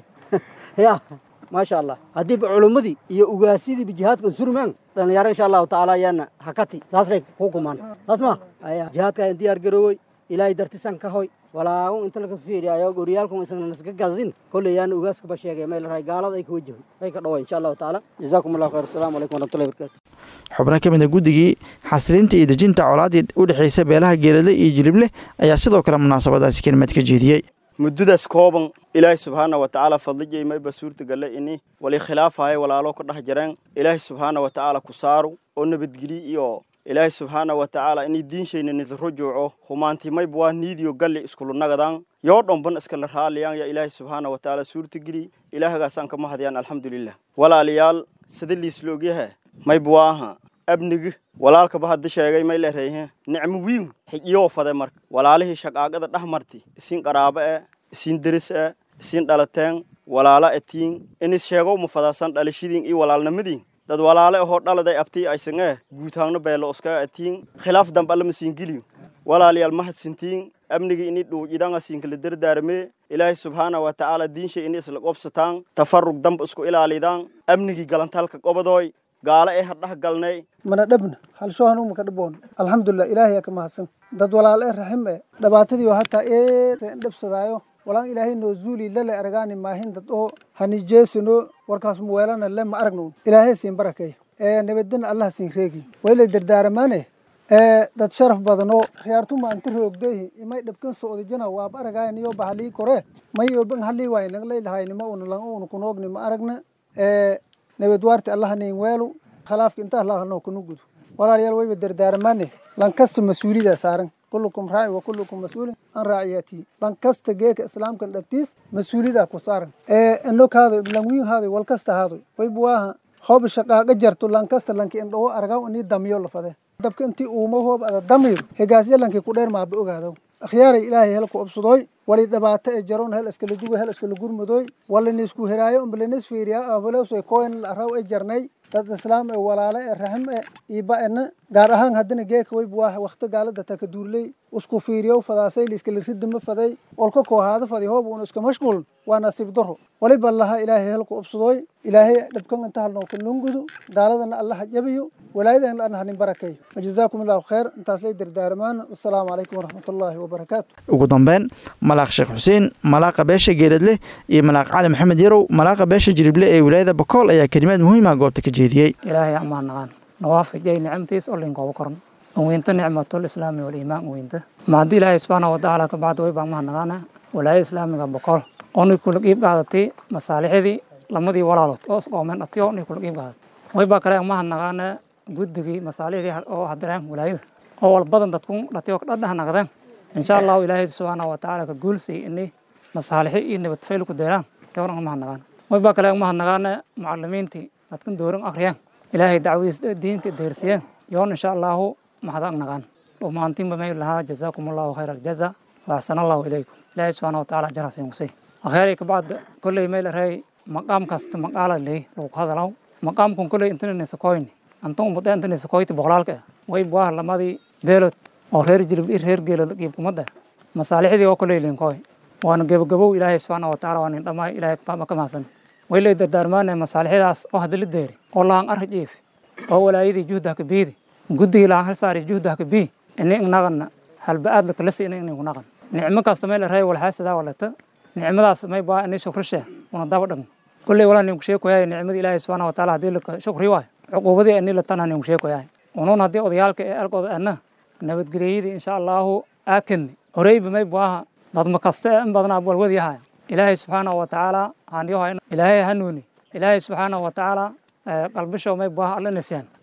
ya maasha allah haddiiba culummadii iyo ugaasidii jihaadkan surmaan dhalinyaro insha allahu tacaala ayaana hakati saasay ku kumaan saas ma aya jihaadka ayaan diyaar garoowey ilaahay dartisan ka hoy walaagun inta laga fiiriyayo goryaalkun isna nasga gadadin kolley yaana ugaaska ba sheegay may larahay gaalada ay ka wajahay ay ka dhaway insha allahu tacaala jazaakum allahu khayr asalaamu calaykum waraxmatullahi barakatu xubno ka mid a guddigii xasilinta iyo dejinta colaadii u dhexaysa beelaha geeladle iyo jilible ayaa sidoo kale munaasabadaasi kelimad ka jeediyey muddadaas kooban ilaahay subxaana wa tacaala fadlijay mayba suurtagale ini wali khilaafahay walaalo ka dhex jareen ilaahay subxaana wa tacaala ku saaru oo nabadgeli iyo ilaahay subxaana wa tacaala inay diinshayna nisrujuuco humaanti mayba waa niidiyo galli iskulunagadan yoo dhomban iskala raaliyaan ya ilaahay subxaana wa tacaala suurtageli ilaahagaasaan kama hadyaan alxamdulilah walaalayaal sida liisloogyaha mayba waaha abnigi walaalkaba hadda sheegay may lereehe nicmo wiin xijiyoo fade marka walaalihii shaqaaqada dhex marti isiin qaraabo e isiin deris e isiin dhalateen walaala etiin inis sheegow ma fadaasan dhalashadiin iyo walaalnimadiin dad walaale ahoo dhaladay abtii aysan e guutaangno beelo oska etiin khilaaf dambe allama siin geliyo walaalayaal mahadsintiin amnigii ini dhuucidanga siinkala dardaarmee ilaahay subxaana wa tacaala diinshay ini isla qobsataan tafarug damba isku ilaalidaan amnigii galantaalka qobadooy gaalo ee hadhax galnay mana dhabna halshohan umaka dhaboon alxamdulilah ilaahay aa ka mahadsan dad walaal ee raxim e dhibaatadii oo hataa ee dhabsadaayo walaan ilaahay noo zuuli lale aragaani maahin dad oo hanijeesino warkaas muweelana le ma aragno ilaahay siin barakeey ee nabadina allah siin reegi waylay dardaaramaane ee dad sharaf badanoo khiyaartuma anti roogdeehi imay dhabkan soodijana waaba aragayn iyo bahalii kore may oban halii waay naglaylahaynima una lang una kunoogni ma aragna ee nabadwaarti allaha niin weelu khilaafka inta allahanoo kuna gudo walaalayaal wayba dardaaramaane lankasta mas-uulida saaran kullukum raaci wa kullukum mas-uulin an raaciyatii lankasta geeka islaamkan dhabtiis mas-uulida ku saaran ee ino kaadoy langwiin haadoy walkasta haadoy wayba waaha hoob shaqaaqa jarto lankasta lanki indhawo argaw inii damiyo lafade dabka intii uuma hoob ada damiyo hegaasya lanki ku dheer maaba ogaado akhyaaray ilaahay helku obsadooy wali dhibaato ee jaroon hel iskala dugo hel iskala gurmudooy walanisku heraayo umbalanis fiiriyaa abalowsay koen araw ee jarnay dad islaam ee walaale ee raxim ee iiba ena gaar ahaan haddana geeka wayb waa wakti gaalada taka duurley isku fiiriyow fadaasay liiskala ridima faday olka koohaada fadi hoob uuna iska mashquul waa nasiib daro waliba laha ilaahay helku obsadooy ilaahay dhibkan inta halnoo ka nungudu gaaladana allaha jabiyo walaayadan la hanin barakay wajazaakum allahu khayr intaas lay dardaarmaan assalaamu calaykum waraxmatullaahi wabarakaatu ugu dambeyn malaaq sheekh xuseen malaaqa beesha geeladleh iyo malaaq cali maxamed yarow malaaqa beesha jirible ee wilaayada bakool ayaa kelimaad muhiima goobta ka jeediyey ilaahay amaan naqaan nawaafijay nicamtiis oo linkooba koran weynta nicmatul islaami waliimaan weynta ma haddii ilaahay subxaana watacaala ka bacda way baan mahadnaqaana walaayada islaamiga boqol oonay kula qiib qaadatay masaalixdii lamadii walaalood oo isqoomeen dhatiyo onay kula qiib qaadatay way baa kale mahadnaqaana guddigii masaalixdii oo hadireen walaayada oo walbadan dadku dhatiyo dhadhaha naqdeen insha allahu ilaahay subxaana watacaala ka guulsay inay masaalixi iyo nabadfayl ku deeraan yowna mahadnaqaan way baa kale mahadnaqaana mucalimiintii dadkan dooran akhriyeen ilaahay dacwadiis diinka deersiyeen yoon insha allahu maxadaq naqaan dhammaantiinba may lahaa jazaakum allahu khayra aljaza waaxsan allahu ilaykum ilaahay subxaana watacaala jarasiin kusay akheeray kabacda kolley may laray maqaam kasta maqaala ley lagu hadalaw maqaamkun kolley intaninisakoyni antan umada intanisakoyti boqolaalka way buah lamadii beelod oo reer jilib ir reer geelod qiibkumada masaalixdii oo kolley linkoy waana gebagabow ilaahay subxaana watacaala waa nin dhammaay ilaahay ka mahadsan way lay dardaarmaane masaalixdaas oo hadala deeri oo lahan arra jiif oo walaayadii juhdaha ka biidi guddigii lahan hal saari juhdaha ka bii ini naqana halba-aad lakalasi ini inigu naqan nicmo kasta may la ray walxaasadaa walata nicmadaas may baa ini shukrishe una daba dhagn kulley walaa ninku sheekoyahay nicmadii ilaahay subxaana wataala haddii laka shukri waayo cuquubadii ini latanha ninku sheekoyahay unuun haddii odayaalka ee alkooda ana nabadgelyadii insha allahu aakadni horeyba may buaha dadma kasta ee in badanaa walwadyahay ilaahay subxaana watacaala haanyoha ilaahay hanuuni ilaahay subxaana watacaala qalbisho may buaha alla nisyan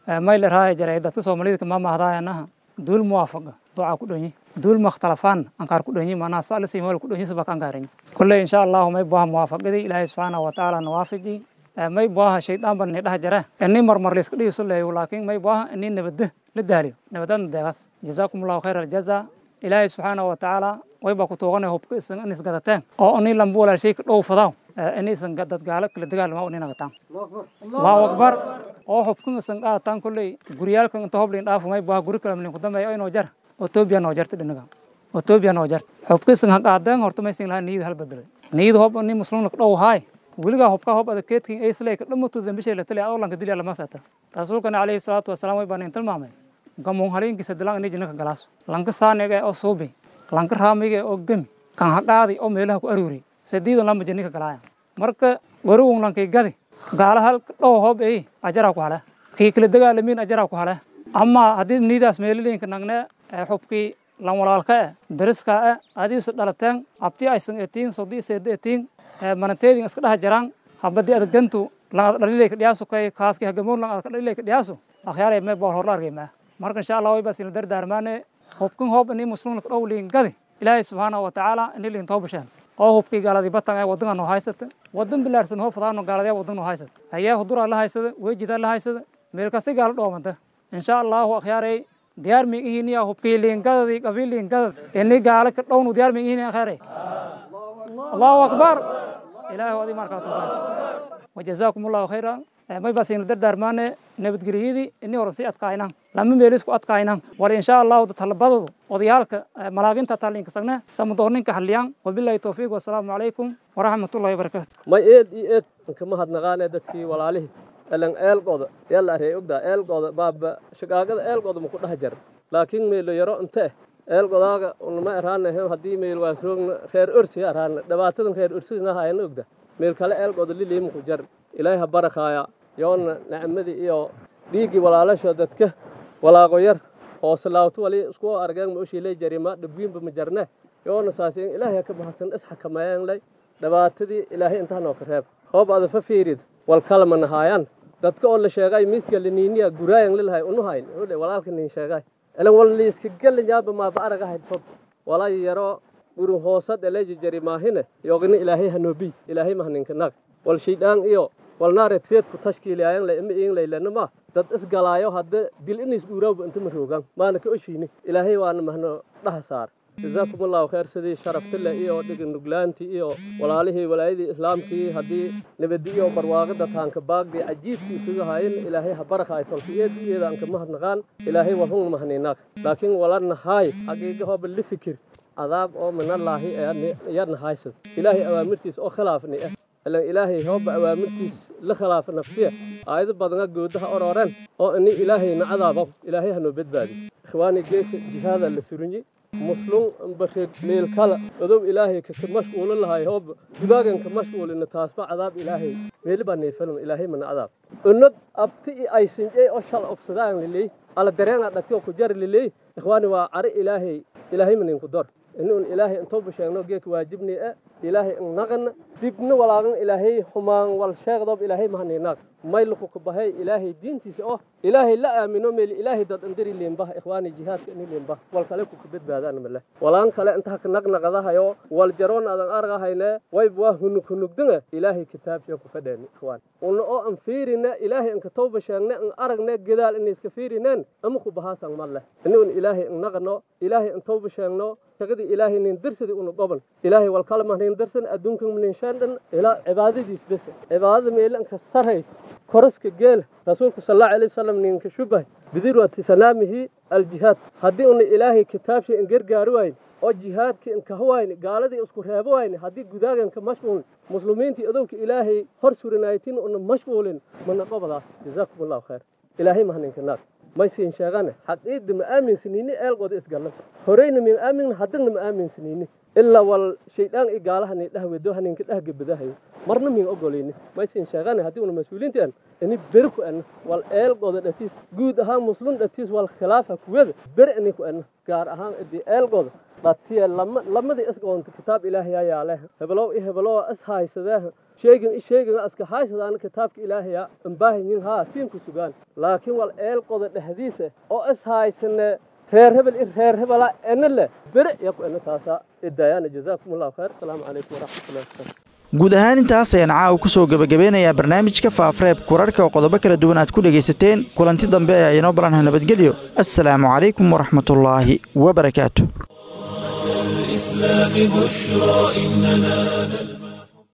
mayl raaya jaray dadka soomaalida kama mahdaayanaha duul muwaafaqa duca ku dhanyi duul makhtalafaan ankaar ku dhanyi manaa saalisi meel ku dhanyi sabak ankaarani kulle insha allahu may buaha muwaafaqadii ilaahay subxaanahu watacaala nawaafaji may buaha shaydaan ban ni dhaha jara ini marmar layska dhigiso leeyo laakiin may buaha ini nabadda la daaliyo nabadadna deegaas jazaakum allahu khayra aljaza ilaahay subxaanahu watacaala way baa ku tuuganay hubka isan in isgadateen oo ini lamba walaashay ka dhow fadaaw ini isan dad gaalo kala dagaalama ini nagataan allahu akbar oo hubkan isan qaataan kolley guryaalkan inta hoblin dhaafo may buaha guri kala malin ku dambeeya inoo jar etoobiya noo jarta dhinaga etoobiya noo jarta hubka isan ha qaadeen horta maysan lahaa niyada hal bedelay niyada hob ini muslimna ka dhow haay weligaa hubka hob adakeedkin aysley ka dhammato dambishay la taliya adoo lanka dilya lama sata rasuulkana calayhi salaatu wasalaam way baan in tilmaamay gamuun haleenkiisa dilaan ini jinnaka galaaso lanka saaniga oo suubi lanka raamiga oo gemi kan ha qaadi oo meelaha ku aruuri sadiidan lama jinnika galaaya marka warugun lankay gadi gaala hal dhow hob ey ajaraa ku hale kii kala dagaalamiin ajaraa ku hale ama haddii niidaas meeliliinka nagne xubkii lan walaalka e dariska e adiisu dhalateen abti aysan etiin sodii seeda etiin manateedin iska dhaha jaraan habadii adagantu lan ad dhalilay ka dhiyaasu kay kaaski hagamoon lan ad ka dhalilay ka dhiyaasu akhyaaray mee bool horla argay maa marka insha allah way baasina dardaarmaane hubkan hoob ini muslimna dhow liin gadi ilaahay subxaanahu watacaala ini liin too basheen oo hubkii gaaladii batan ee waddanka noo haysata waddan bilaarsan hoo fadaano gaaladee waddan noo haysata hayee huduraa la haysada weejidaa la haysada meel kasti gaala dhoomanta insha allahu akhyaaray diyaar miigihiniya hubkii liingadadii qabiil liingadad ini gaala ka dhownu diyaar miigihini akhyaaray allahu akbar ilaahay adi markaa tukaa wajazaakum allahu khayra may baasina dardaarmaane nabadgelyadii ini hore sii adkaaynan lama meelisku adkaaynan war insha allahu dadhalabadoodu odayaalka malaaginta talinka sagne samadoorninka hadliyaan wabilahi towfiiq wasalaamu calaykum waraxmatullahi wabarakaatu may eed iyo eed nkama hadnaqaane dadkii walaalihii elan eelqooda yalla arey ogdaa eelqooda baaba shaqaagada eelqooda maku dhaha jar laakiin meelo yaro inte eh eelqodaaga unama eraana haddii meel waasroogna reer orsi araana dhibaatadan reer orsigana hayana ogda meel kale eelqooda lilii maku jar ilaahay ha barakaaya yoona nicmadii iyo dhiiggii walaalasho dadka walaaqo yar oo salaawto wali isku argeen ma ushiilay jarima dhibwiinba ma jarne yoona saasi ilaahay ka bahadsan isxakameeyeen lay dhibaatadii ilaahay intaa noo ka reeb hoob ada fa fiirid wal kalama nahaayaan dadka oo la sheegay miiska liniiniya guraayan lilahay unu hayn ule walaalka nin sheegay ilan wal liiska gelin yaaba maaba araga hayd fob walay yaro gurun hoosad eleji jari maahine yogini ilaahay hanoobi ilaahay mahninka nag wal shiidhaan iyo walnaare treedku tashkiilayan la ima iin laylana ma dad isgalaayo hadda dil inis uuraawba inta ma roogaan maana ka oshiini ilaahay waana mahno dhaha saar jazaakum allahu khayr sidii sharaftile iyo dhigi nuglaantii iyo walaalihii walaayadii islaamkii haddii nabadi iyo barwaaqada taanka baagdii cajiibkii isuga haayeen ilaahay ha barakaay tolkiyeed iyada anka mahadnaqaan ilaahay walhun mahniinaaq laakiin walana haay xaqiiga hooba li fikir cadaab oo minallaahi yadna haysad ilaahay awaamirtiis oo khilaafni ah ilan ilaahay hooba awaamirtiis la khilaafa naftiya aayado badanga goodaha orooren oo ini ilaahayna cadaabo ilaahay hanoo badbaadi ikhwaani geeka jihaada la surinyi muslum basheed meel kala odow ilaahay ka mashquulo lahay hooba dibaaganka mashquulina taasba cadaab ilaahay meeli baa neefalum ilaahay mana cadaab unod abti i aysinjey oo shal obsadaan liley ala dareena dhati oo ku jar liley ikhwaani waa cari ilaahay ilaahay maninku dor inuun ilaahay intoo basheegno geeka waajibni e ilaahay innaqana dibna walaagan ilaahay xumaan wal sheegdoob ilaahay mahaniinaag mayluku kubahay ilaahay diintiisa oo ilaahay la aamino meel ilaahay dad indiri liimbah ikhwaani jihaadka ini liimbah wal kale kuka badbaadaan male walaan kale intaa ka naqnaqadahayo wal jaroon adan argahayne wayb waa hunug hunugdanga ilaahay kitaabsha ku fadheeni ikhwaan una oo an fiirina ilaahay inka tawba sheegne an aragne gadaal inay iska fiirineen ama ku bahaasan male inuun ilaahay innaqano ilaahay in tawba sheegno shaqadii ilaahay nin dirsadi una goban ilaahay wal kale mahnin dirsan adduunka nin shandhan ilaa cibaadadiis bes cibaadada meelanka saray koroska geela rasuulku sal allahu alayhi wasallam ninka shubah bidirwati sanaamihi aljihaad haddii una ilaahay kitaabshii in gargaari wayn oo jihaadkii in kaha wayni gaaladii isku reebo wayni haddii gudaaganka mashquulin muslimiintii adowka ilaahay hor surinaytin una mashquulin mana qobadaas jazaakum allahu khayr ilaahay mahninka naag maysiin sheegane xaqiida ma aaminsanini eelqooda isgallan horeyna min aamin haddana ma aaminsanini ilaa wal shaydaan i gaalahani dhahwedo haninka dhahgabadahayo marna min ogolayni maysin sheegana haddii una mas-uuliintaan ini beri ku ana wal eelgooda dhatiis guud ahaan muslum dhatiis wal khilaafa kuwada beri ani ku ana gaar ahaan idii eelgooda dhatiya lamadii isgoonta kitaab ilaahay ayaa leh hebelow i hebelow is haysadee sheegin i sheegin iska haysadaana kitaabka ilaahaya ambaahinyin haa siinku sugaan laakiin wal eelgooda dhexdiisa oo is haysane reer hebel i reer hebela ena leh beri yaa ku ena taasaa idaayana jazaakum allahu khayr asalaamu calaykum waraxmatullahi wabarakatu guud ahaan intaas ayaan caawa ku soo gebagabeynayaa barnaamijka faafreebka wararka oo qodobo kala duwan aad ku dhegaysateen kulanti dambe ayaa inoo balanha nabadgelyo assalaamu calaykum waraxmatullaahi wabarakaatu الإسلام بشرى إننا